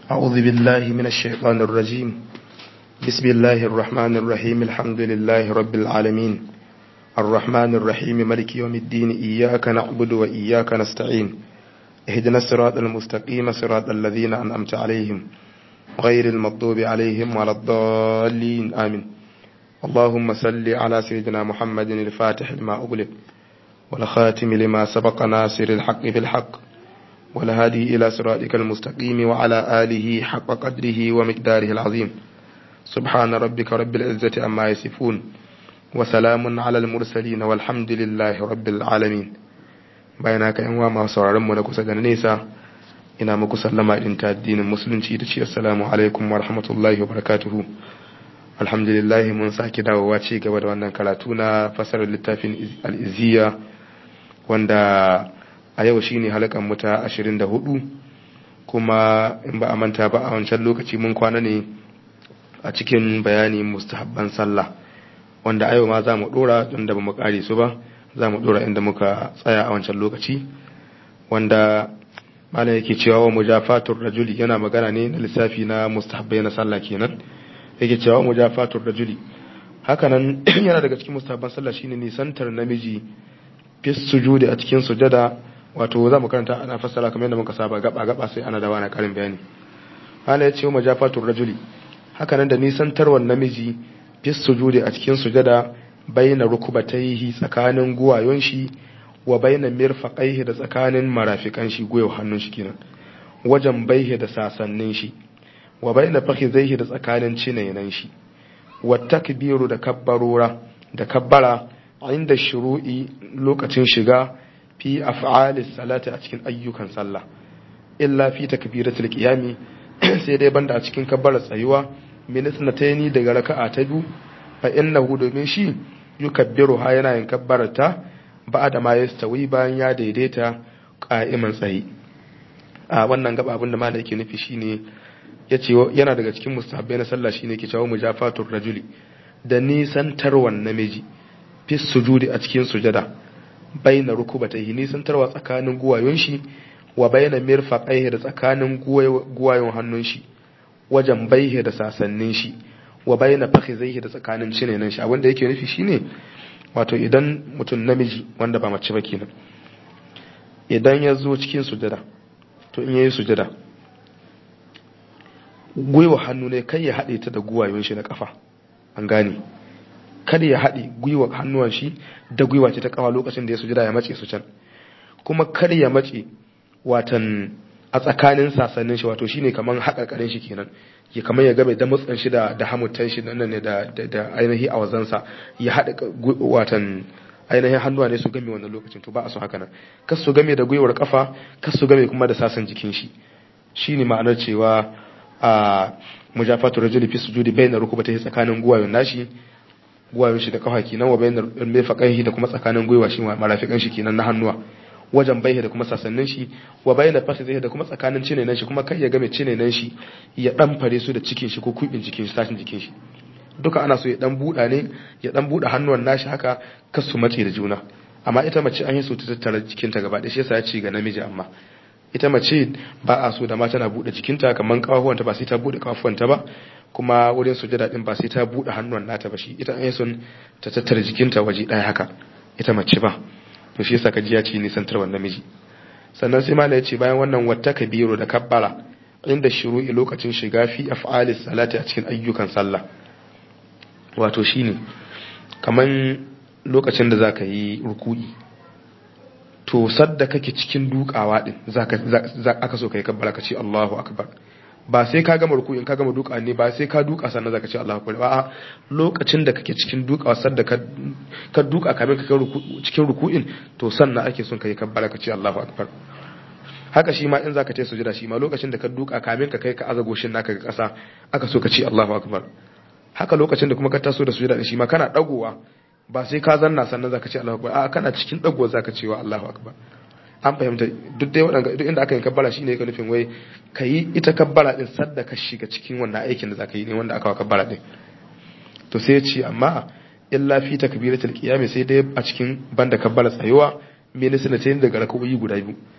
أعوذ بالله من الشيطان الرجيم بسم الله الرحمن الرحيم الحمد لله رب العالمين الرحمن الرحيم ملك يوم الدين إياك نعبد وإياك نستعين اهدنا الصراط المستقيم صراط الذين أنعمت عليهم غير المغضوب عليهم ولا الضالين آمين اللهم صل على سيدنا محمد الفاتح لما أغلق والخاتم لما سبق ناصر الحق بالحق والهادي إلى صراطك المستقيم وعلى آله حق قدره ومقداره العظيم سبحان ربك رب العزة أما يصفون وسلام على المرسلين والحمد لله رب العالمين bayan haka yan wa masu sauraron mu na kusa da nesa ina muku sallama din ta addinin musulunci da ce assalamu alaikum wa rahmatullahi wa barakatuhu alhamdulillah mun sake dawowa ci gaba da wannan karatu na fasarar littafin al-izziya wanda a yau shine halakan mu ta 24 kuma in ba a manta ba a wancan lokaci mun kwana ne a cikin bayani mustahabban sallah wanda a yau ma za mu dora don da ba mu kare su ba za mu dora inda muka tsaya a wancan lokaci wanda malam yake cewa wa mujafatur rajuli yana magana ne na lissafi na mustahabbai na sallah kenan yake cewa wa mujafatur rajuli hakanan yana daga cikin mustahabban sallah shine nisantar namiji fis sujudi a cikin sujada wato za mu karanta ana fassara kamar yadda muka saba gaba gaba sai ana dawa na karin bayani malam ya ce wa mujafatur rajuli hakanan da nisantarwar namiji fis sujudi a cikin sujada baina rukubataihi tsakanin guwayon shi wa baina mirfaqaihi da tsakanin marafikan shi guyo hannun shi kenan wajen baihi da sasannin shi wa baina fakhizaihi da tsakanin cinayen shi wa takbiru da kabbarura da kabbara inda shuru'i lokacin shiga fi af'alis salati a cikin ayyukan sallah illa fi takbiratul qiyami sai dai banda a cikin kabbara tsayuwa min sunataini daga raka'a ta biyu fa innahu domin shi yukabbiru ha yana yin kabbarata ba'da ma yastawi bayan ya daidaita qa'iman tsayi a wannan gaba abin da malai yake nufi shine yace yana daga cikin mustahabbai na sallah shine ke cewa mujafatur rajuli da nisan tarwan namiji fi sujudi a cikin sujada baina rukubatayhi nisan tarwa tsakanin guwayon shi wa baina mirfaqaihi da tsakanin guwayon hannun shi wajen baihe da sasannin shi wa bayyana fakhizaihi da tsakanin cinenan shi abinda yake nufi shine wato idan mutum namiji wanda ba mace ba kenan idan ya zo cikin sujada to in yayi sujada gwiwa hannu ne kai ya haɗe ta da guwayon shi na kafa an gane kada ya haɗe gwiwa hannuwan shi da gwiwa ce ta kafa lokacin da ya sujada ya mace su can kuma kada ya mace watan a tsakanin sasannin shi wato shine kaman haƙarƙarin shi kenan ya kamar ya game da mutsan shi da da hamutan shi nan ne da da ainihi a wazansa ya haɗa watan ainihin hannuwa ne su game wannan lokacin to ba a so haka nan kas su game da gwiwar kafa kas su game kuma da sasan jikin shi shine ma'anar cewa a mujafatu rajuli fi sujudi bayna rukubatihi tsakanin guwayon nashi guwayon shi da kafa kenan wa bayna mirfaqaihi da kuma tsakanin gwiwa shi marafikan shi kenan na hannuwa wajen baihe da kuma sasannin shi wa bayyana fasihi da kuma tsakanin cinenan shi kuma kai ya game cinenan shi ya dan fare su da cikin shi ko kubin jikin shi tashin jikin shi duka ana so ya dan buda ne ya dan buda hannuwan nashi haka kar su mace da juna amma ita mace an yi so ta tattara jikinta gaba ɗaya shi yasa ya ce ga namiji amma ita mace ba a so da ma tana buɗe jikinta kamar kafafuwanta ba sai ta buɗe kafafuwanta ba kuma wurin sujada din ba sai ta buɗe hannuwan nata ba shi ita an yi son ta tattara jikinta waje ɗaya haka ita mace ba to shi yasa kaji ya ce nisantar wannan namiji sannan sai mala ya ce bayan wannan wata kabiru da kabbara inda shuru'i lokacin shiga fi af'alis salati a cikin ayyukan sallah wato shine kaman lokacin da zaka yi ruku'i to sadda kake cikin dukawa din zaka aka so kai kabbara ka ce Allahu akbar ba sai ka gama ruku'in ka gama duka ne ba sai ka duka sannan zaka ce Allahu akbar ba lokacin da kake cikin dukawa sadda ka ka duka kamin ka cikin ruku'in to sannan ake son kai kabbara ka ce Allahu akbar haka shi ma in zaka ce sujada shi ma lokacin da ka duka kamin ka kai ka aza goshin naka ga kasa aka so ka ce Allahu akbar haka lokacin da kuma ka taso da sujada shi ma kana dagowa ba sai ka zanna sannan zaka ce Allahu akbar a kana cikin dagowa zaka ce wa Allahu akbar an fahimta duk dai waɗanda duk inda aka yi kabbara shine yake nufin wai ka yi ita kabbara din sadda ka shiga cikin wannan aikin da zaka yi ne wanda aka wa kabbara din to sai ya ce amma illa fi takbiratul qiyam sai dai a cikin banda kabbara tsayuwa me ne sunata daga rakawoyi guda biyu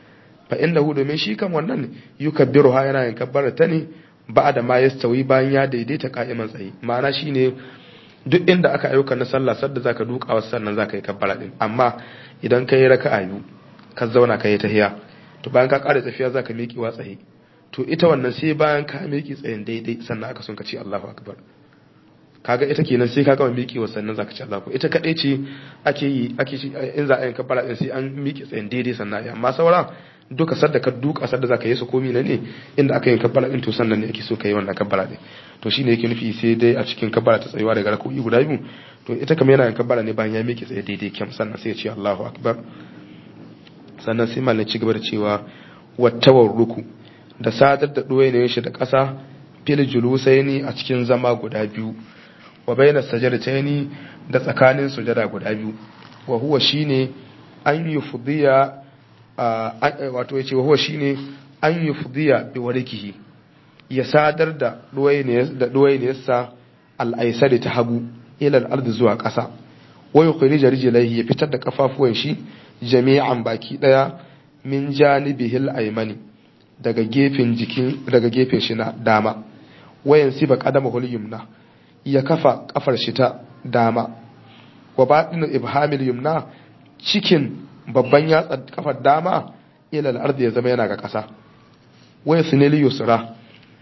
fa innahu domin shi kan wannan yukabbiru ha yana yin kabbara ta ne ba da ma yastawi bayan ya daidaita ka'iman tsaye ma'ana shine duk inda aka ayyuka na sallah sadda zaka duka wasu sannan zaka yi kabbara din amma idan ka yi raka'a biyu ka zauna ka yi tahiya to bayan ka ƙara tafiya zaka miƙe wa tsaye to ita wannan sai bayan ka miƙe tsayin daidai sannan aka son ka ce Allahu akbar kaga ita kenan sai ka gama miƙe wa sannan zaka ce Allahu ita kadai ce ake yi ake in za a yi kabbara din sai an miƙe tsayin daidai sannan amma saura duka sadda ka duka sadda zaka yi su komi na ne inda aka yi kabbara din to sannan ne ake so ka yi wannan kabbara din to shine yake nufi sai dai a cikin kabbara ta tsayuwa daga rak'o'i guda biyu to ita kamar yana yin kabbara ne bayan ya miƙe tsaye daidai kyam sannan sai ya ce Allahu akbar sannan sai mallan ci gaba da cewa wattawar ruku da sadar da doye ne shi da ƙasa fil julusaini a cikin zama guda biyu wa bayna sajdataini da tsakanin sujada guda biyu wa huwa shine an yufdiya wato yace wa huwa shine an yufdiya bi warikihi ya sadar da duwai ne yasa al'aisari ta hagu ilal ardi zuwa ƙasa wai kuri jarijilaihi ya fitar da kafafuwan shi jami'an baki ɗaya min janibihil aimani daga gefen jikin daga gefen shi na dama wayan siba qadama hul yumna ya kafa kafar shi ta dama wa batinu ibhamil yumna cikin babban yatsa kafar dama ilal ardi ya zama yana ga ƙasa wai sunili yusra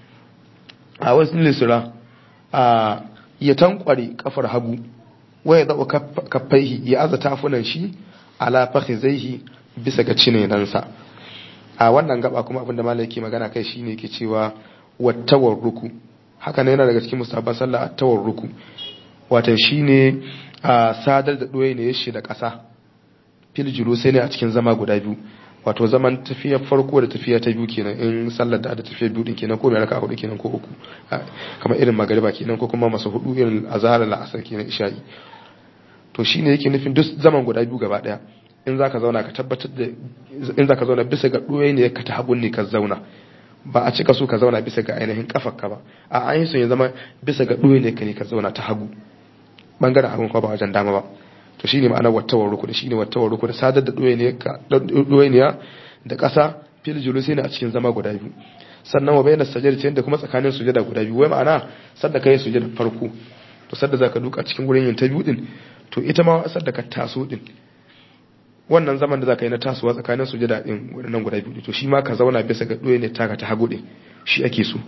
a wasu lisura a ya tankware kafar hagu waya zaɓa kafaihi ya aza tafunan shi ala fakhizaihi bisa ga cinenansa a wannan gaba kuma abinda malai yake magana kai shine yake cewa wattawar ruku haka ne yana daga cikin musabban sallah attawar ruku watan shine a sadar da doye ne yashi da ƙasa fil sai ne a cikin zama guda biyu wato zaman tafiyar farko da tafiya ta biyu kenan in sallar da da tafiyar biyu din kenan ko mai raka hudu kenan ko uku kamar irin magariba kenan ko kuma masu hudu irin azhar la asar kenan isha'i to shine yake nufin duk zaman guda biyu gaba daya in zaka zauna ka tabbatar da in zaka zauna bisa ga doye ne ka ta hagun ne ka zauna ba a cika so ka zauna bisa ga ainihin kafarka ba a an yi son ya zama bisa ga doye ne ka ne ka zauna ta hagu bangaren abin kwa ba wajen dama ba to shine ma'anar wattawar ruku da shine wattawar ruku da sadar da doyeniya da ƙasa fil julusi ne a cikin zama guda biyu sannan wa bayyana sajada da kuma tsakanin sujada guda biyu wai ma'ana sadda kai sujada farko to sadda zaka duka cikin gurin yin ta biyu din to ita ma sadda ka taso din wannan zaman da zaka yi na tasowa tsakanin sujada din wannan guda biyu to shi ma ka zauna bisa ga doyeniya taka ta hagu din shi ake so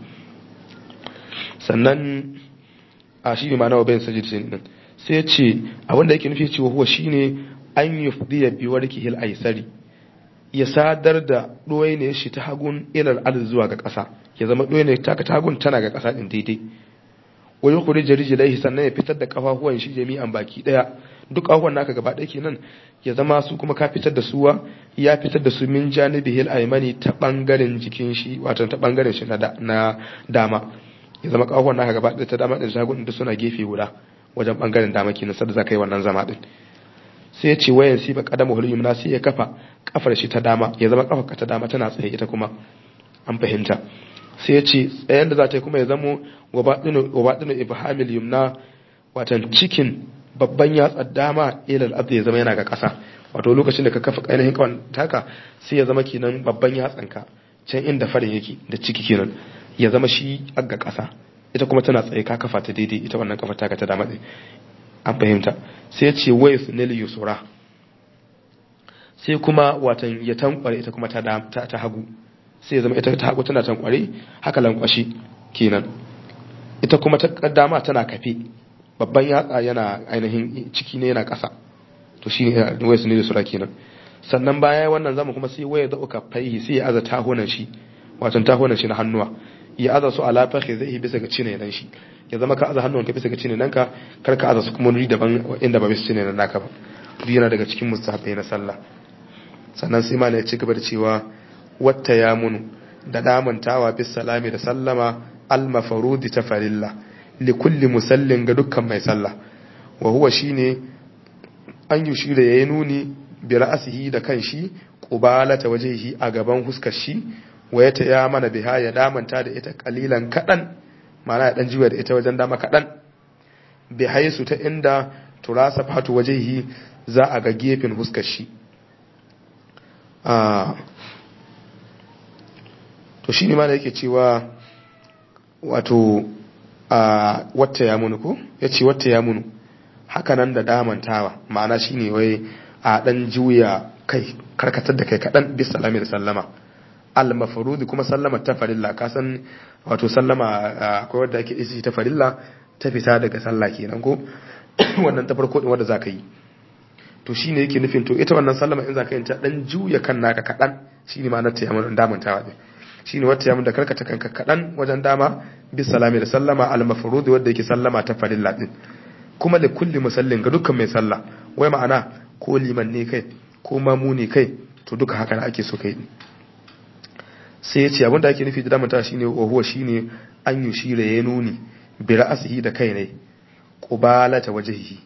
sannan a shi ne ma'ana wa bayyana sajada din sai ce abinda yake nufi cewa huwa shine an yufdiya bi warkihil aisari ya sadar da doye ne shi ta hagun ilal ard zuwa ga ƙasa ya zama doye ne taka ta hagun tana ga ƙasa din daidai wa yukhrij rijlaihi sannan ya fitar da kafafuwan shi jami'an baki daya duk kafafuwan naka gaba ɗaya kenan ya zama su kuma ka fitar da suwa ya fitar da su min janibihil aymani ta bangaren jikin shi wato ta bangaren shi na dama ya zama kafafuwan naka gaba ɗaya ta dama da shagun da suna gefe guda wajen bangaren dama kenan sadda zaka yi wannan zama din sai ya ce wayan sifa qadamu hul yumna sai ya kafa kafar shi ta dama ya zama kafar ka ta dama tana tsaye ita kuma an fahimta sai ya ce tsayen da za ta yi kuma ya zamo wa batinu ibhamil yumna watan cikin babban yatsa dama ilal abdi ya zama yana ga ƙasa wato lokacin da ka kafa ainihin kawan taka sai ya zama kenan babban yatsanka can inda farin yake da ciki kenan ya zama shi ga ƙasa ita kuma tana tsaye ka kafa ta daidai ita wannan kafa taka ta dama an fahimta sai ce wai su nili yusura sai kuma watan ya tankware ita kuma ta ta hagu sai ya zama ita ta hagu tana tankware haka lankwashi kenan ita kuma ta dama tana kafe babban yatsa yana ainihin ciki ne yana ƙasa to shi ne wai su nili yusura kenan sannan baya wannan zama kuma sai waya zauka faihi sai ya aza tahonan shi watan tahonan shi na hannuwa ya aza su ala fakhi zai bisa ga cine nan shi ya zama ka aza hannunka bisa ga cine nanka kar ka aza su kuma wuri daban inda ba bisa cine nan naka ba duk yana daga cikin mustahabai na sallah sannan sai ma ya ci gaba da cewa watta ya munu da damantawa bis salami da sallama al mafarudi ta farilla li kulli musallin ga dukkan mai sallah wa huwa shine an yushira yayi nuni bi ra'sihi da kanshi qubalata wajhihi a gaban huskar shi waya ta ya mana biha ya damanta da ita kalilan kadan mana ya dan jiwa da ita wajen dama kadan bi haisu ta inda turasa fatu wajhihi za a ga gefen huskar shi to shi ne ma da yake cewa wato a wata ya munu ko ya ce wata ya munu hakanan da damantawa ma'ana shi ne wai a ɗan juya kai karkatar da kai kaɗan bis salami da sallama al-mafrudi kuma sallama ta farilla ka san wato sallama akwai wadda ake isi ta farilla ta fita daga sallah kenan ko wannan ta farko din wanda zaka yi to shine yake nufin to ita wannan sallama in zaka yi ta dan juya kan naka kadan shine ma na ta yamun damantawa din shine wata yamun da karkata kanka kadan wajen dama bis salami da sallama al-mafrudi wanda yake sallama ta farilla din kuma da kulli musallin ga dukkan mai sallah wai ma'ana ko liman ne kai ko mamu ne kai to duka haka ake so kai sai ya ce abinda ake nufi da damanta shine wa huwa shine an yushira ya nuni bi ra'asihi da kai ne qubalata wajhihi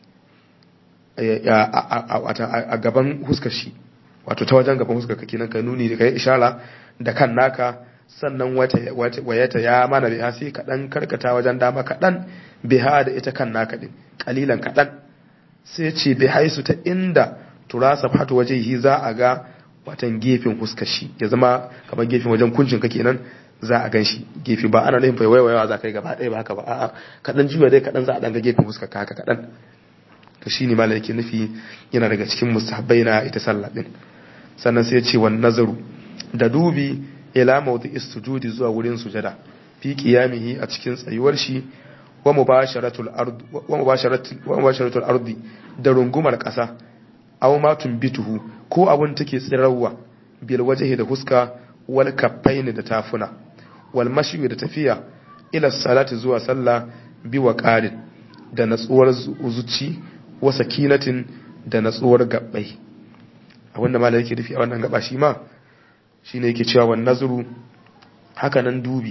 a gaban huskar shi wato ta wajen gaban huskar kake nan ka nuni da kai ishara da kan naka sannan wayata ya mana biha sai kaɗan karkata wajen dama kaɗan biha da ita kan naka din kalilan kaɗan sai ce bi haisu ta inda turasa fatu wajehi za a ga watan gefen huskar shi ya zama kamar gefen wajen kuncin ka kenan za a gan shi gefe ba ana nufin fai waiwayawa za ka yi gaba ɗaya ba haka ba a'a kaɗan juya dai kaɗan za a ɗan ga gefen huskar ka haka kaɗan to shine malam yake nufi yana daga cikin mustahabbai na ita sallah din sannan sai ya ce wan nazaru da dubi ila mawdi istujudi zuwa wurin sujada fi qiyamihi a cikin tsayuwar shi wa mubasharatul ard wa mubasharatul wa mubasharatul ardi da rungumar ƙasa aw ma tumbituhu ko abun take tsirarwa bil wajhi da huska wal kaffaini da tafuna wal mashi da tafiya ila salati zuwa sallah bi wa qarin da natsuwar zuci wa sakinatin da natsuwar gabbai abinda malai yake nufi a wannan gaba shi ma shine yake cewa wan nazru haka nan dubi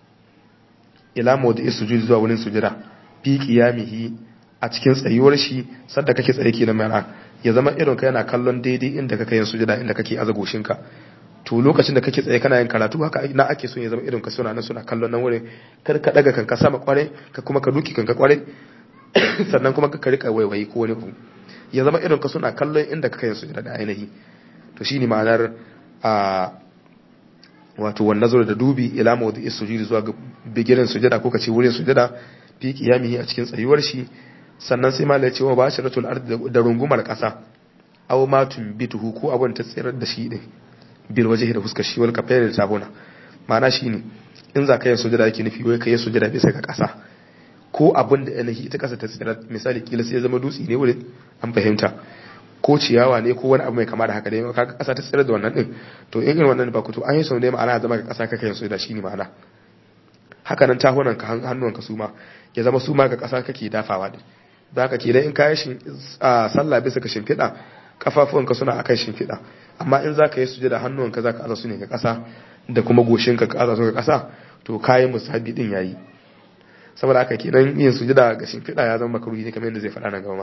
ila mawdi sujud zuwa wurin sujada fi qiyamihi a cikin tsayuwar shi sadda kake tsaye kenan mai ya zama irin ka yana kallon daidai inda kake yin sujada inda kake aza goshinka to lokacin da kake tsaye kana yin karatu haka na ake so ya zama irin ka suna nan suna kallon nan wurin kar ka daga kanka sama kware ka kuma ka duki kanka kware sannan kuma ka rika waiwayi ko wani abu ya zama irin ka suna kallon inda kake yin sujada da ainihi to shine ma'anar a wato wan nazar da dubi ila mawdi sujudi zuwa ga bigirin sujada ko kace wurin sujada fi qiyamihi a cikin tsayuwar shi sannan sai malai ce wa basharatul ard da rungumar kasa aw ma tumbituhu ko abun ta tsirar da shi din bil wajhi da fuskar shi wal kafayr da tabuna ma'ana shine in za ka yi sujada yake nufi wai ka yi sujada bisa ga kasa ko abun da yanayi ita kasa ta tsirar misali kila sai ya zama dutse ne wurin an fahimta ko ciyawa ne ko wani abu mai kama da haka dai kaga kasa ta tsirar da wannan din to in irin wannan ba ku to an yi sau ne ma'ana zama ga kasa kaka yin sujada shine ma'ana haka nan tahunan ka hannuwan ka suma ya zama suma ga kasa kake dafawa din da haka kenan in kayi shi a sallah bisa ka shimfiɗa kafafuwanka suna akan shimfiɗa amma in za ka yi sujada hannuwanka za ka aza su ne ga ƙasa da kuma goshinka ka aza su ga ƙasa to kayi musabi din yayi saboda haka kenan yin sujada ga shimfiɗa ya zama makaruhi ne kamar yadda zai faɗa nan gaba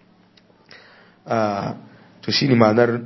to shine ma'anar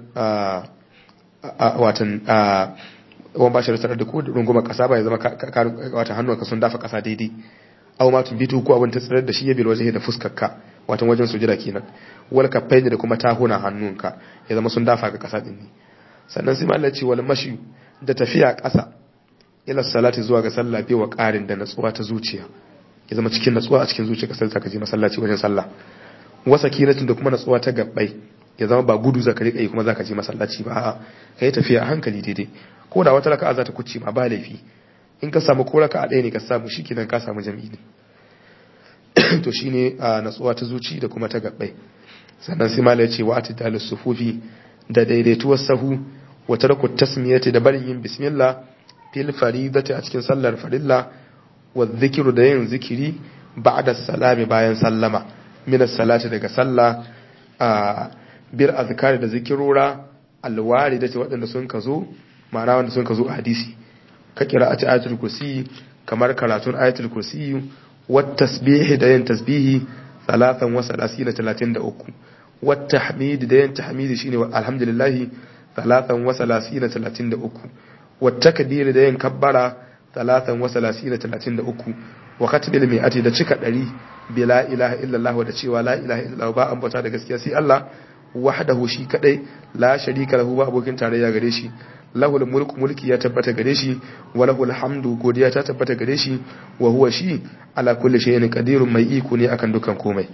watan wan ba shi da da ko runguma ƙasa ba ya zama watan hannuwanka sun dafa ƙasa daidai aw ma tumbitu ko abin ta tsirar da shi ya bil waje da fuskarka watan wajen sujada kenan wal kaffaini da kuma tahuna hannunka ya zama sun dafa ga kasa din ne sannan sai Allah ce wal mashi da tafiya kasa ila salati zuwa ga sallah bi wa qarin da natsuwa ta zuciya ya zama cikin natsuwa a cikin zuciya kasar ka je masallaci wajen sallah wa sakinatin da kuma natsuwa ta gabbai ya zama ba gudu zaka rika yi kuma zaka je masallaci ba kai tafiya a hankali daidai ko da wata raka'a za ta kuce ma ba laifi in ka samu ko raka'a ɗaya ne ka samu shikenan ka samu jami'i ne to shine a natsuwa ta zuci da kuma ta gabbai sannan sai malai ce wa atidal sufufi da daidaituwar sahu wa tarku tasmiyati da barin yin bismillah fil faridati a cikin sallar farilla wa dhikru da yin zikiri ba'da salami bayan sallama min salati daga sallah a bir azkari da zikirora alwaridati waɗanda sun kazo ma'ana wanda sun kazo a hadisi ka qira'ati ayatul kursi kamar karatun ayatul kursi والتسبيح da yin tasbihi salatan wa salasina talatin da uku والتحميد da yin tahmidi shine alhamdulillah salatan wa salasina talatin da uku والتكبير da yin kabbara salatan wa salasina talatin da uku wa katbil mi'ati da cika ɗari bi la ilaha illallah da cewa la ilaha illallah ba an bauta da gaskiya sai Allah wahdahu shi kadai la sharika lahu ba abokin tarayya gare shi lahul mulku mulki ya tabbata gare shi wa lahul hamdu godiya ta tabbata gare shi wa huwa shi ala kulli shay'in qadirun mai iko ne akan dukan komai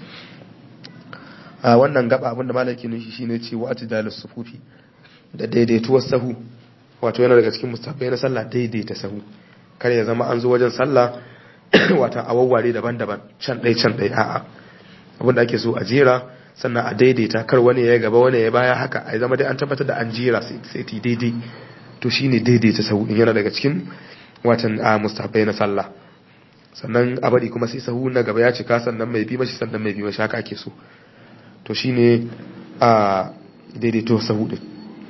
a wannan gaba abinda malaki ne shi shine ce wa atidalus sufufi da daidaituwar sahu wato yana daga cikin mustahabbai na sallah daidaita sahu kar ya zama an zo wajen sallah wata awawware daban-daban can ɗai can ɗai a'a abinda ake so a jera sannan a daidaita kar wani ya gaba wani ya baya haka a zama dai an tabbatar da an jera sai ti daidai to shine daidaita sahu din yana daga cikin watan a mustahabbai na sallah sannan a bari kuma sai sahu na gaba ya cika sannan mai bi mashi sannan mai bi mashi haka ake so to shine a daidaito sahu din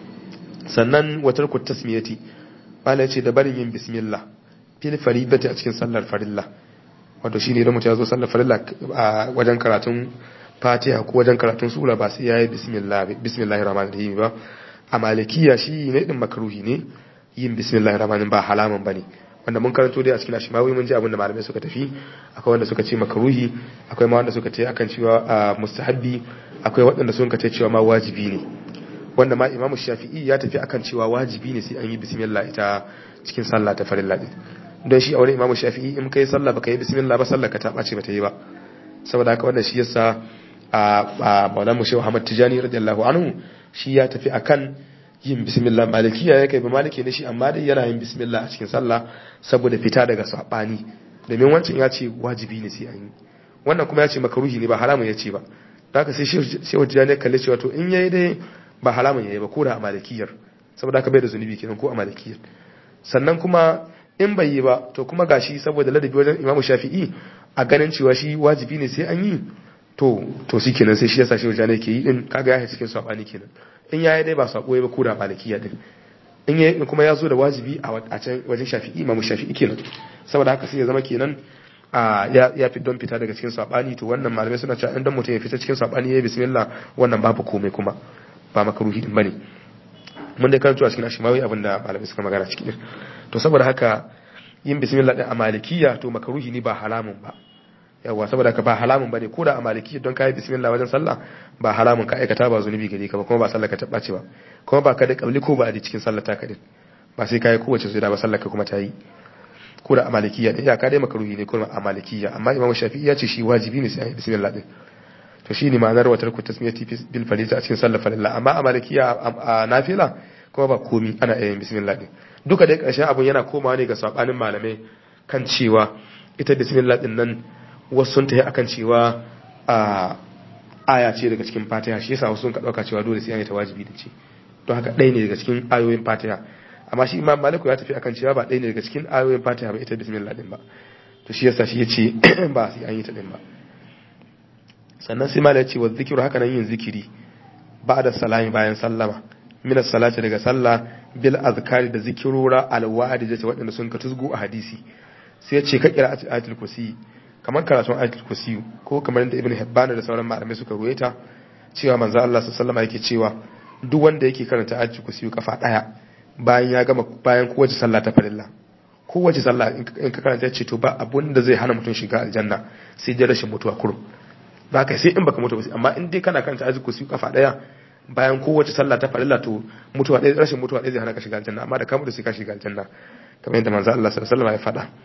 sannan watar ku tasmiyati bala ce da barin yin bismillah fil faridati a cikin sallar farilla wato shine idan mutum ya zo sallar farilla a wajen karatun fatiha ko wajen karatun sura ba sai yayi bismillah bismillahir rahmanir rahim ba a malikiya shi ne din makruhi ne yin bismillahir rahmanir ba halaman bane wanda mun karanto dai a cikin ashimawi mun ji abin da malamai suka tafi akwai wanda suka ce makruhi akwai ma wanda suka ce akan cewa mustahabbi akwai waɗanda suka ce cewa ma wajibi ne wanda ma imamu shafi'i ya tafi akan cewa wajibi ne sai an yi bismillah ita cikin sallah ta farilla din don shi a wani imamu shafi'i in kai sallah baka yi bismillah ba sallah ka ta ɓace ba ta yi ba saboda haka wannan shi yasa a maulan mu shehu Ahmad Tijani radiyallahu anhu shi ya tafi akan yin bismillah malikiya ya kai ba maliki ne shi amma dai yana yin bismillah a cikin sallah saboda fita daga sabani domin wancan ya ce wajibi ne sai an yi wannan kuma ya ce makaruhi ne ba haramun ya ce ba da haka sai shehu Tijani ya kalle cewa to in yayi dai ba haramun yayi ba ko da a malikiyar saboda haka bai da zunubi kenan ko a malikiyar sannan kuma in bai yi ba to kuma gashi saboda ladabi wajen imamu shafi'i a ganin cewa shi wajibi ne sai an yi to to shi kenan sai shi yasa shi wajen ke yi din kaga ya cikin sabani kenan in yayi dai ba sako ya ba ko da malikiya din in yayi kuma ya zo da wajibi a can wajen shafi'i imamu shafi'i kenan saboda haka sai ya zama kenan a ya ya fi don fita daga cikin sabani to wannan malamai suna cewa in dan mutum ya fita cikin sabani yayi bismillah wannan babu komai kuma ba makaruhi din bane mun dai karanto a cikin ashimawi abinda malamai suka magana cikin to saboda haka yin bismillah din a malikiya to makaruhi ne ba halamun ba yawa saboda ka ba halamun bane ko da a malikiya don kai bismillah wajen sallah ba halamun ka aikata ba zunubi gare ka ba kuma ba sallah ka tabba ce ba kuma ba ka da kabli ko ba a cikin sallah ta kadin ba sai kai kowace su da ba sallah ka kuma ta yi ko da a malikiya din ya ka dai makaruhi ne kuma a malikiya amma imamu shafi'i ya ce shi wajibi ne sai an yi bismillah din to shine ma'anar watar ku tasmiyati bil farida a cikin sallar farilla amma a malikiya a nafila kuma ba komi ana yin bismillah din duka dai ƙarshen abun yana komawa ne ga sabanin malamai kan cewa ita bismillah din nan wasu sun tafi akan cewa a aya ce daga cikin fatiha shi yasa wasu sun ka dauka cewa dole sai an yi ta wajibi da ce don haka ɗaya ne daga cikin ayoyin fatiha amma shi imam maliku ya tafi akan cewa ba ɗaya ne daga cikin ayoyin fatiha ba ita bismillah din ba to shi yasa shi ya ce ba sai an yi ta din ba sannan sai malai ya ce wa zikiru haka nan yin zikiri ba da salami bayan sallama min salati daga sallah bil azkari da zikirura alwa'adi da waɗanda sun ka tuzgu a hadisi sai ya ce ka kira ayatul kursi kamar karatun ayatul kursi ko kamar da ibnu hibban da sauran malamai suka ruwaita cewa manzo Allah sallallahu alaihi yake cewa duk wanda yake karanta ayatul kursi kafa daya bayan ya gama bayan kowace sallah ta farilla kowace sallah in ka karanta ya ce to ba abun da zai hana mutum shiga aljanna sai dai rashin mutuwa kurum ba kai sai in baka mutu ba amma in dai kana karanta ayatul kursi kafa daya bayan kowace sallah ta farilla to mutuwa ɗaya rashin mutuwa ɗaya zai hana ka shiga aljanna amma da ka mutu sai ka shiga aljanna kamar yadda manzo Allah sallallahu alaihi wasallam ya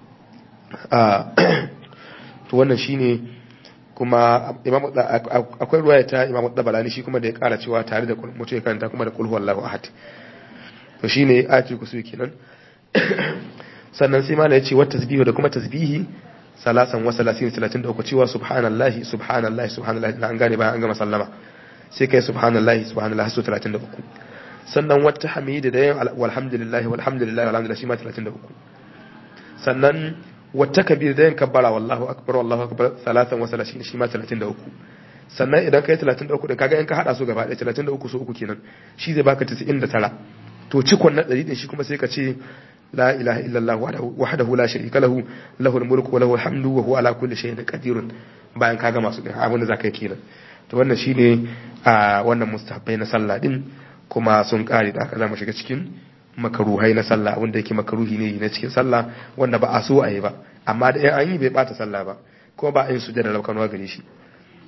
faɗa to wannan shine kuma imam akwai ruwaya ta imam Dabalani shi kuma da ya ƙara cewa tare da mutu ya karanta kuma da qul huwallahu ahad to shine ayatul kursi kenan sannan sai malai ya ce wata tasbihu da kuma tasbihi salasan wa salasin talatin da uku cewa subhanallahi subhanallahi subhanallahi na an gane bayan an gama sallama sai kai subhanallahi subhanallahi su 33 sannan wata hamidi da yin walhamdulillahi walhamdulillahi walhamdulillahi shi ma 33 sannan wata kabir da yin kabbara wallahu akbar wallahu akbar salatan wa salashin shi ma 33 sannan idan kai 33 din kaga in ka hada su gaba ɗaya 33 su uku kenan shi zai baka 99 to cikon na 100 din shi kuma sai ka ce la ilaha illallah wahdahu la sharika lahu lahul mulku wa lahul hamdu wa huwa ala kulli shay'in qadirun bayan ka gama su din abin da zaka yi kenan to wannan shine a wannan mustahabbai na sallah din kuma sun kare da aka zama shiga cikin makaruhai na sallah wanda yake makaruhi ne na cikin sallah wanda ba a so a yi ba amma da yan an yi bai bata sallah ba kuma ba a yin sujjada rabkanwa gare shi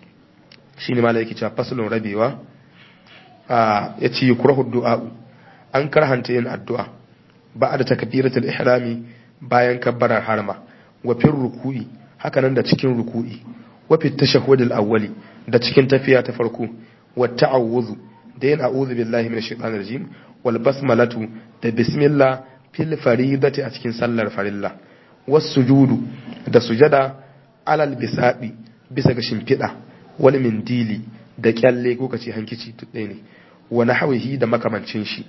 shine malai yake cewa faslun rabewa a yace yukrahu du'a an karhanta yin addu'a ba da takbiratul ihrami bayan kabbarar harma wa fil ruku'i hakanan da cikin ruku'i wa fit tashahhudil awwali da cikin tafiya ta farko wa ta'awuzu da yin a'udhu billahi minash shaitanir rajim wal basmalatu da bismillah fil faridati a cikin sallar farilla was sujudu da sujada alal bisadi bisa ga shimfiɗa wani mindili da kyalle ko kace hankici ɗaya ne wa nahwihi da makamancin shi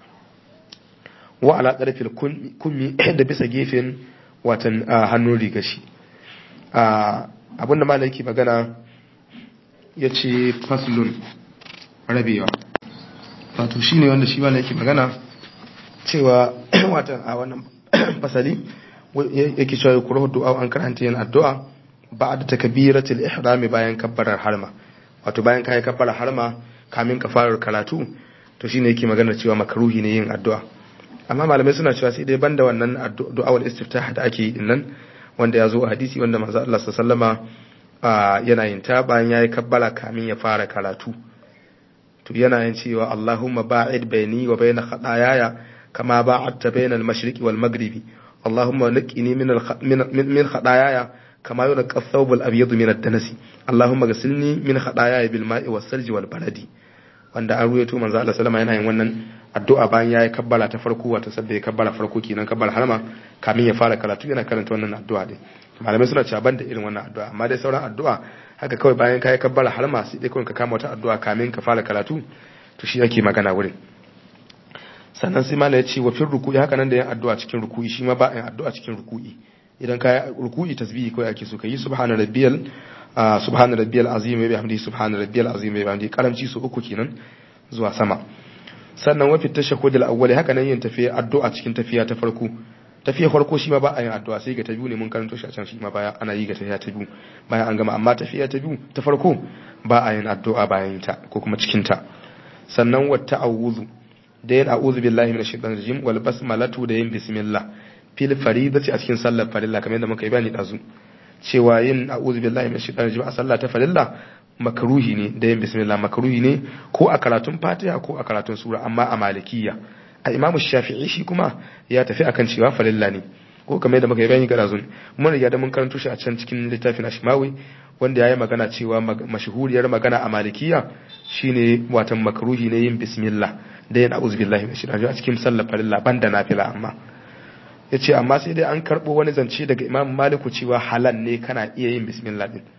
wa ala tsarfil kummi da bisa gefen watan hannun riga shi abinda ma yake magana ya ce faslun rabewa wato shi ne wanda shi ma yake magana cewa watan a wannan fasali yake cewa ya kura du'a an karanta yin addu'a ba da takabiratul ihrami bayan kabbarar harma wato bayan kayi kabbarar harma kamin ka fara karatu to shine yake magana cewa makaruhi ne yin addu'a amma malamai suna cewa sai dai banda wannan addu'a wal istiftah da ake yi dinnan wanda ya zo a hadisi wanda manzo Allah sallama yana yin ta bayan yayi kabbala kamin ya fara karatu to yana yin cewa Allahumma ba'id baini wa baina khataayaya kama ba'adta baina al-mashriqi wal maghribi Allahumma naqqini min min khataayaya kama yunqqa ath-thawb al-abyad min ad-danasi Allahumma ghsilni min khataayaya bil ma'i was-salji wal baradi wanda an ruwaito manzo Allah sallama yana yin wannan addu'a bayan yayi kabbala ta farko wato sabda ya kabbala farko kenan kabbala harma kamin ya fara karatu yana karanta wannan addu'a din malamai suna cewa banda irin wannan addu'a amma dai sauran addu'a haka kawai bayan kai kabbala harma sai dai kawai ka kama wata addu'a kamin ka fara karatu to shi yake magana wurin sannan sai malai ya ce wa fil ruku'i haka nan da yin addu'a cikin ruku'i shi ma ba yin addu'a cikin ruku'i idan ka ruku'i tasbihi kawai ake so ka yi subhana rabbiyal subhana rabbiyal azim wa bihamdihi subhana rabbiyal azim wa bihamdihi karamci su uku kenan zuwa sama sannan wafi tashahhud al-awwal haka nan yin tafiya addu'a cikin tafiya ta farko tafiya farko shi ma ba a yin addu'a sai ga ta biyu ne mun karanto shi a can shi ma baya ana yi ga tafiya ta biyu bayan an gama amma tafiya ta biyu ta farko ba a yin addu'a bayan ta ko kuma cikin ta sannan wa ta'awuzu da yin a'udhu billahi minash shaitanir rajim wal basmalatu da yin bismillah fil faridati a cikin sallar farilla kamar yadda muka yi bayani dazu cewa yin a'udhu billahi minash shaitanir rajim a sallah ta farilla makaruhi ne da yin bismillah makaruhi ne ko a karatun fatiha ko a karatun sura amma a malikiya a imamu shafi'i shi kuma ya tafi akan cewa falilla ne ko kamar yadda muka yi bayani gara zun mun riga da mun karanto shi a can cikin littafin ashmawi wanda yayi magana cewa mashhuriyar magana a malikiya shine watan makaruhi ne yin bismillah da yin a'udhu billahi minash shaitanir a cikin sallar farilla banda nafila amma yace amma sai dai an karbo wani zance daga imam maliku cewa halal ne kana iya yin bismillah din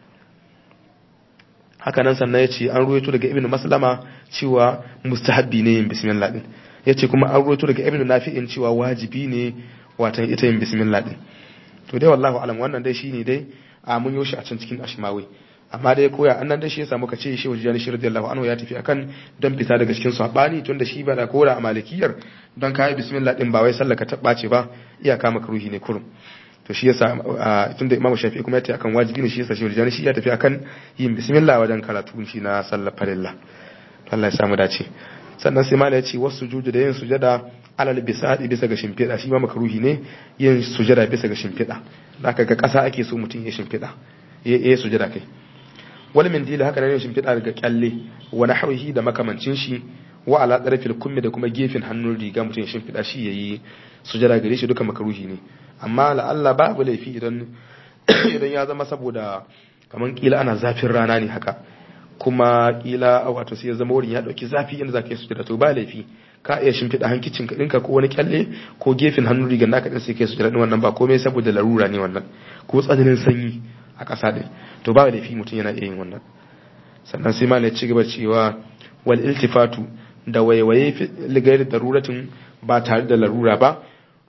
haka nan sannan ya ce an ruwaito daga ibn maslama cewa mustahabbi ne yin bismillah din ya ce kuma an ruwaito daga ibn nafi'in cewa wajibi ne watan ita yin bismillah din to dai wallahu alam wannan dai shine dai a mun yoshi a can cikin ashmawi amma dai koya annan dai shi yasa muka ce shi wajen shi radiyallahu anhu ya tafi akan don fita daga cikin sabani tunda shi ba da kora a malikiyar don kai bismillah din ba wai sallaka ta bace ba iyaka makruhi ne kurum to shi yasa tunda imamu shafi'i kuma ya tafi akan wajibi ne shi yasa shi wajen shi ya tafi akan yin bismillah wajen karatu shi na sallar farilla Allah ya samu dace sannan sai malai ya ce wasu sujudu da yin sujada alal bisadi bisa ga shimfiɗa shi ma makruhi ne yin sujada bisa ga shimfiɗa zaka ga ƙasa ake so mutum ya shimfiɗa ya yi sujada kai wani min dila haka ne yin shimfiɗa daga kyalle wani hauhi da makamancin shi wa ala tsarfil kummi da kuma gefen hannun riga mutum ya shimfiɗa shi ya yi sujada gare shi duka makruhi ne amma la'alla babu laifi idan idan ya zama saboda kamar kila ana zafin rana ne haka kuma kila wato sai ya zama wurin ya dauki zafi inda zaka yi sujada to ba laifi ka iya shimfiɗa hankicin ka ɗinka ko wani kyalle ko gefen hannun rigar naka ɗin sai kai sujada ɗin wannan ba komai saboda larura ne wannan ko tsananin sanyi a ƙasa ɗin to ba laifi mutum yana iya yin wannan sannan sai malai ci gaba cewa wal iltifatu da waiwaye ligayar daruratin ba tare da larura ba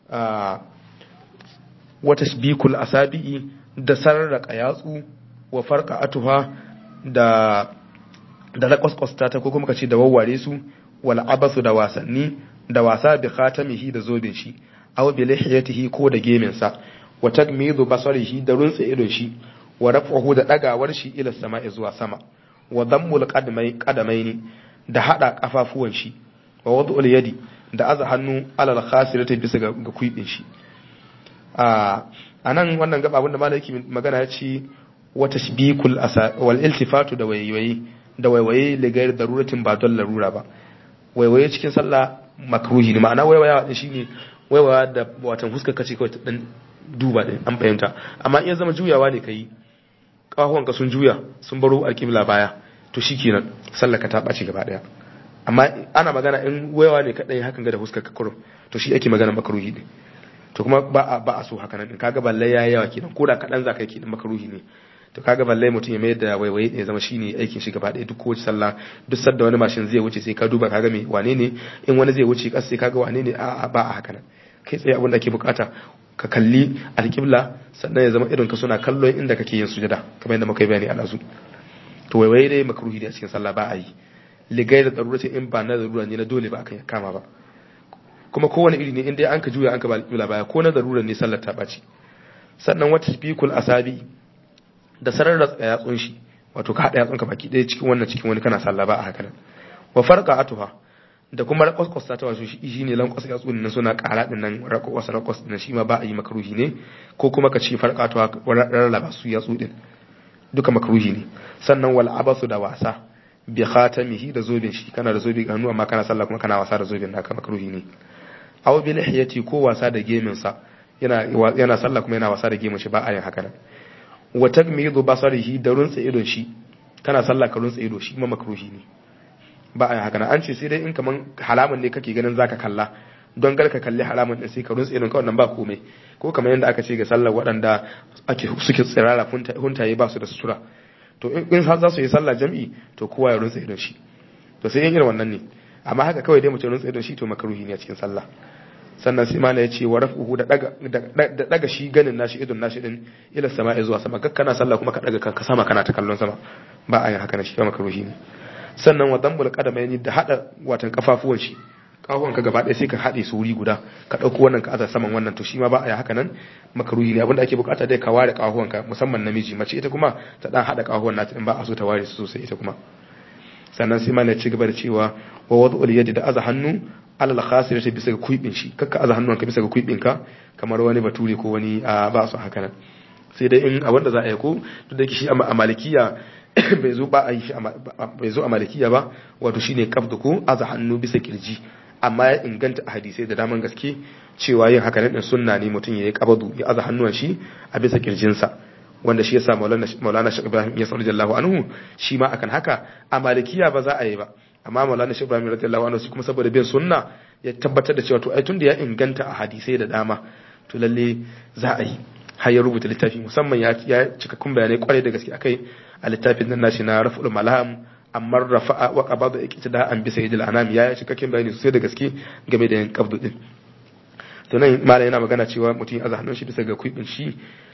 wata bikul asabi'i da sararraka yatsu wa farka atuha da da rakwaskwasta ta ko kuma kace da wawware su wal abasu da wasanni da wasa bi khatamihi da zobin shi aw bi lihiyatihi ko da gemin sa wa tagmidu basarihi da runtsa idon shi wa raf'uhu da dagawar shi ila sama'i zuwa sama wa dammul qadmai qadamaini da hada kafafuwan shi wa wad'ul yadi da aza hannu alal khasirati bisa ga kuibin shi a nan wannan gaba abinda malaki magana ya ce wata shibikul wal iltifatu da waiwaye da waiwaye ligar daruratin ba don larura ba waiwaye cikin sallah makruhi ne ma'ana waiwayawa din shine waiwaya da watan huskar kace kawai ta dan duba din an fahimta amma in ya zama juyawa ne kai kahuwan ka sun juya sun baro alƙibla baya to shikenan sallaka ta ɓaci gaba daya amma ana magana in waiwa ne kadai hakan ga da huskar ka kurum to shi ake magana makruhi ne to kuma ba a ba a so haka nan kaga balle yayi yawa kenan ko da kadan zaka yi kenan makruhi ne to kaga balle mutum ya mai da waiwaye ya zama shine aikin shi gaba ɗaya duk kowace sallah duk sadda wani mashin zai wuce sai ka duba kaga me wane ne in wani zai wuce kas sai kaga wane ne a ba a haka nan kai tsaye abin da ake bukata ka kalli alƙibla sannan ya zama irin ka suna kallon inda kake yin sujada kamar yadda muka yi bayani a lazu to waiwaye dai makruhi ne a cikin sallah ba a yi ligai da tsarura in ba na zarura ne na dole ba akan kama ba kuma kowane iri ne in dai an ka juya an ka ba alƙibla baya ko na zarura ne sallar ta ɓaci sannan wata fikul asabi da sarar da yatsun shi wato ka haɗa yatsunka baki ɗaya cikin wannan cikin wani kana sallah ba a haka nan wa farqa atuha da kuma rakwas ta wato shi ne lankwas yatsun nan suna ƙara din nan rakwas rakwas din shi ma ba a yi makruhi ne ko kuma ka ce farqa atuha rarraba su yatsu din duka makruhi ne sannan wal abasu da wasa bi khatamihi da zobin shi kana da zobi hannu amma kana sallah kuma kana wasa da zobin naka makruhi ne aw bi lihiyati ko wasa da gemin sa yana yana sallah kuma yana wasa da gemin shi ba a yin haka nan wa tagmidu basarihi da runtsa idon shi kana sallah ka runtsa ido shi ma makruhi ne ba a haka an ce sai dai in kaman halaman ne kake ganin zaka kalla don gar ka kalli halaman din sai ka runtsa idon ka wannan ba komai ko kamar yadda aka ce ga sallar waɗanda ake suke tsirara huntaye ba su da sutura to in har za su yi sallah jam'i to kowa ya runtsa idon shi to sai yin irin wannan ne amma haka kawai dai mutum runtsa idon shi to makruhi ne a cikin sallah sannan sai mana ya ce wa raf'uhu da daga da daga shi ganin nashi idon nashi din ila sama'i zuwa sama kana sallah kuma ka daga kanka sama kana ta kallon sama ba a yin haka na shi kama karuhi ne sannan wa dambul qadamaini da hada watan kafafuwan shi kafuwan ka gaba ɗaya sai ka haɗe su wuri guda ka ɗauko wannan ka aza saman wannan to shi ma ba a yi haka nan makaruhi ne abinda ake bukata dai ka ware kafuwan ka musamman namiji mace ita kuma ta dan hada kafuwan nata in ba a so ta ware su sosai ita kuma sannan sai mana ci gaba da cewa wa wad'ul yadi da aza hannu alal khasir ta bisa ga kuibin shi kakka aza hannunka bisa ga kuibin ka kamar wani bature ko wani a ba su haka nan sai dai in abin da za a yi ko duk da shi a malikiya bai zo ba a yi shi bai zo a malikiya ba wato shine kafdu ko aza hannu bisa kirji amma ya inganta a hadisai da daman gaske cewa yin haka nan sunna ne mutum ya yi kabadu ya aza hannuwan shi a bisa kirjinsa wanda shi yasa maulana shi ibrahim ya sallallahu anhu shi ma akan haka a malikiya ba za a yi ba amma maulana shi ibrahim radiyallahu anhu shi kuma saboda bin sunna ya tabbatar da cewa to ai tunda ya inganta a hadisai da dama to lalle za a yi har ya rubuta littafi musamman ya ya cikakkun bayanai kwarai da gaske akai a littafin nan nashi na raf'ul malham amma rafa'a wa qabada iktida an bi sayyidil anam ya cikakken bayani sosai da gaske game da yin qabdu din to nan malam yana magana cewa mutum ya aza hannun shi bisa ga kuibin shi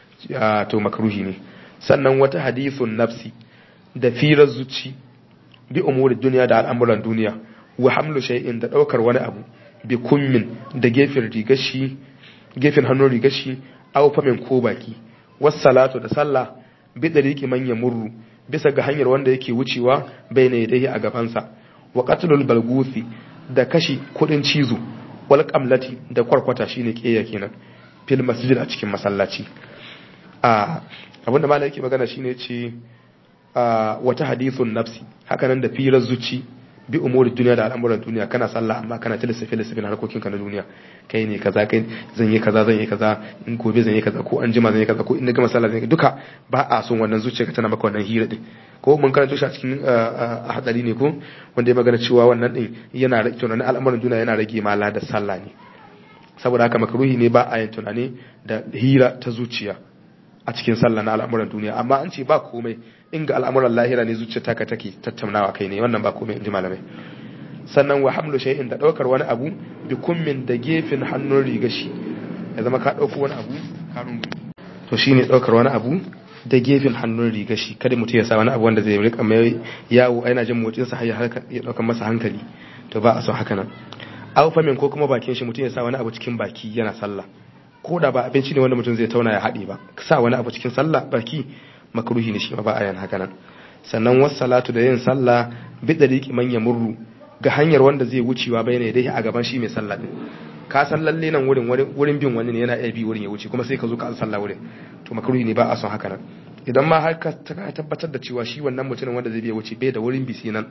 to makruhi ne sannan wata hadithun nafsi da firar zuci bi umuri duniya da al'amuran duniya wa hamlu shay'in da daukar wani abu bi kummin da gefen rigashi gefen hannun rigashi aw famin ko baki was salatu da sallah bi dariki man yamurru bisa ga hanyar wanda yake wucewa bayna yadayhi a gabansa wa qatlul balguthi da kashi kudin cizo wal qamlati da kwarkwata shine keya kenan fil masjid a cikin masallaci a abinda malai yake magana shine ce wata hadithun nafsi hakanan da firar zuci bi umuri duniya da al'amuran duniya kana sallah amma kana ta lissafi lissafi na harkokin ka na duniya kai ne kaza kai zan yi kaza zan yi kaza in gobe zan yi kaza ko an jima zan yi kaza ko in na gama sallah zan yi duka ba a son wannan zuciya tana maka wannan hira din ko mun karanta shi a cikin hadari ne ko wanda ya magana cewa wannan din yana rage tunanin al'amuran duniya yana rage mala da sallah ne saboda haka makaruhi ne ba a yin tunani da hira ta zuciya a cikin sallah na al'amuran duniya amma an ce ba komai in ga al'amuran lahira ne zuciya taka take tattaunawa kai ne wannan ba komai in ji malamai sannan wa hamlu shay'in da daukar wani abu bi kummin da gefen hannun riga shi ya zama ka dauko wani abu ka rungu to shine daukar wani abu da gefen hannun riga shi kada mutum ya sa wani abu wanda zai rika mai yawo yana jin motsin sa har ya dauka masa hankali to ba a so haka nan aw famin ko kuma bakin shi mutum ya sa wani abu cikin baki yana sallah ko da ba abinci ne wanda mutum zai tauna ya haɗe ba sa wani abu cikin sallah baki makruhi ne shi ma ba a yan haka nan sannan wasu salatu da yin sallah bi dariqi man yamurru ga hanyar wanda zai wucewa bayane dai a gaban shi mai sallah din ka san lalle nan wurin wurin bin wani ne yana iya bi wurin ya wuce kuma sai ka zo ka sallah wurin to makruhi ne ba a son haka nan idan ma har ka tabbatar da cewa shi wannan mutumin wanda zai biya wuce bai da wurin bisi nan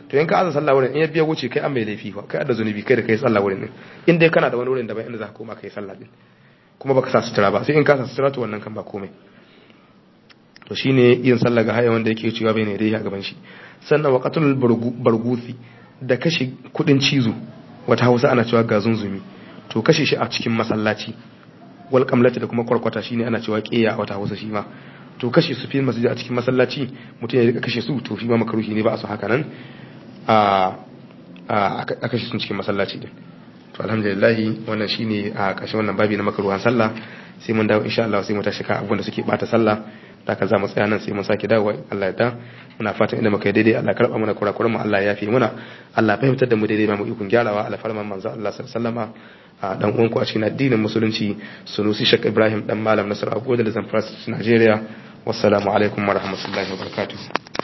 to in ka aza sallah wurin in ya biya wuce kai an mai laifi fa kai da zunubi kai da kai sallah wurin din in dai kana da wani wurin da bai inda za ka koma kai sallah din kuma baka sa sutura ba sai in ka sa sutura to wannan kan ba komai to shine yin sallah ga haya wanda yake cewa bai ne dai a gaban shi sannan waqatul barguthi da kashe kudin cizo wata Hausa ana cewa ga zunzumi to kashe shi a cikin masallaci wal qamlati da kuma kwarkwata shine ana cewa qiya a wata Hausa shi ma to kashe su fi masjid a cikin masallaci mutum ya rika kashe su to shi ma makaruhi ne ba a so haka nan a a kashe su cikin masallaci din to alhamdulillah wannan shine a kashe wannan babi na makaruhan sallah sai mun dawo insha Allah sai mu tashi kan abun da suke bata sallah da ka za mu tsaya nan sai mun sake dawo Allah ya da muna fatan inda muka yi daidai Allah karba mana kurakuran mu Allah ya yafe muna Allah fahimtar da mu daidai ma mu ikon gyarawa Allah farman manzo Allah sallallahu alaihi wasallama a dan uwanku a cikin addinin musulunci Sunusi Sheikh Ibrahim dan Malam Nasir Abu da Zamfara Nigeria wassalamu alaikum wa rahmatullahi wa barakatuh